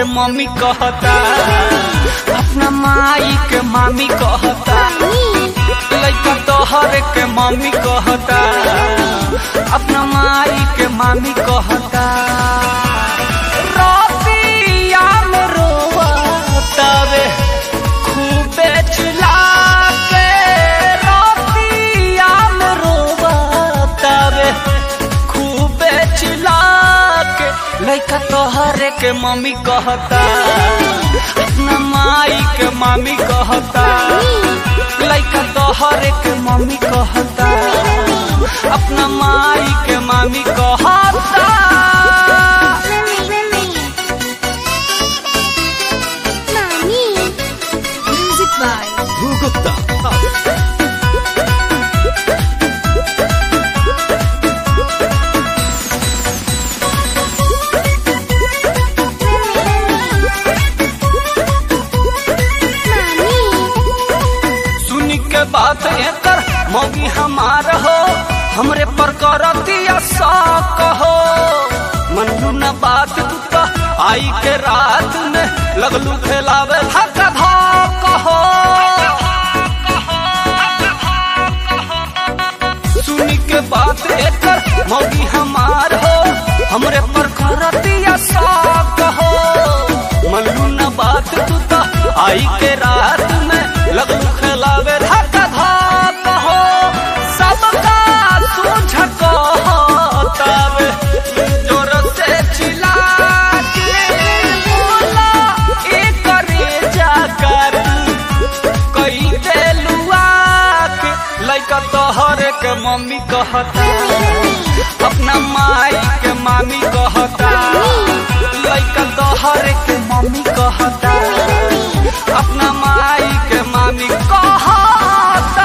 के मम्मी कहता अपना माई के मामी कहता लइका तोहर के मम्मी कहता अपना माई के मामी कहता रतिया में रोवतावे खूबे चिल्ला के रतिया में रोवतावे खूबे चिल्ला के लइका तोहरे के मम्मी कहता अपना माई के मामी कहता लइका तोहरे के मम्मी कहता अपना माई के मामी कहता Music by सुनी के बात एकर मौगी हमार हो हमरे पर करतिया शौक हो मनलू न बात तू तो आई के रात में लगलू खेलावे धक धक हो सुनी के बात एकर मौगी हमार हो हमरे पर करतिया शौक हो मनलू न बात तू तो आई के रात में लगलू खेलावे धक धक हो सबका सूझ कहतावे जोर से चिल्ला के बोला एकरे जाकर कई देलुआ के लइका तोहरे के मम्मी कहता अपना माई के मामी कहता लइका तोहरे के मम्मी कहता अपना माई के मामी कहता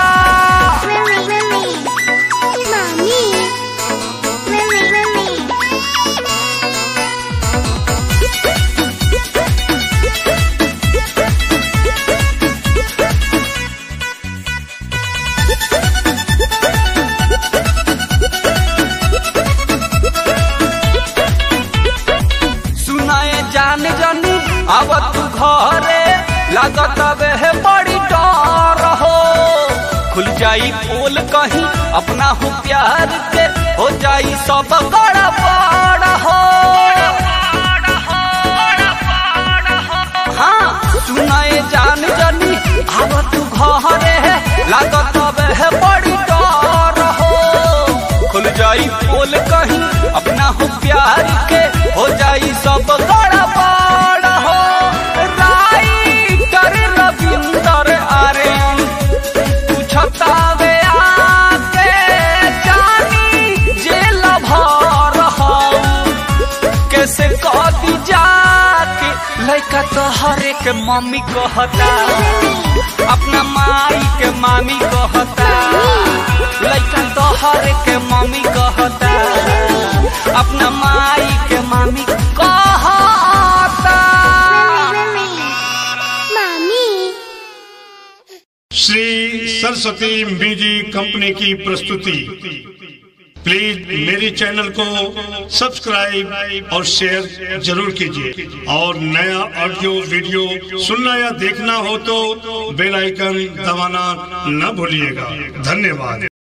सुनाए जान जानी अब तू घरे लागत बे बड़ी डर हो खुल जाई पोल कहीं अपना हो प्यार के हो जाई सब गड़बड़ हो हाँ सुनाए जान जानी अब तू घरे लागत बे बड़ी डर हो खुल जाई पोल कहीं अपना हो प्यार के हो जाई सब गड़बड़ हो राइटर रविंदर आर्यन पूछतावे आके जानी जेल भर हऊ कैसे कदी जाके लइका तोहरे के मम्मी कहता अपना माई के मामी कहता लइका तोहरे के मम्मी कहता अपना माई के मामी कहता श्री सरस्वती म्यूजिक कंपनी की प्रस्तुति प्लीज मेरे चैनल को सब्सक्राइब और शेयर जरूर कीजिए और नया ऑडियो वीडियो सुनना या देखना हो तो बेल आइकन दबाना न भूलिएगा धन्यवाद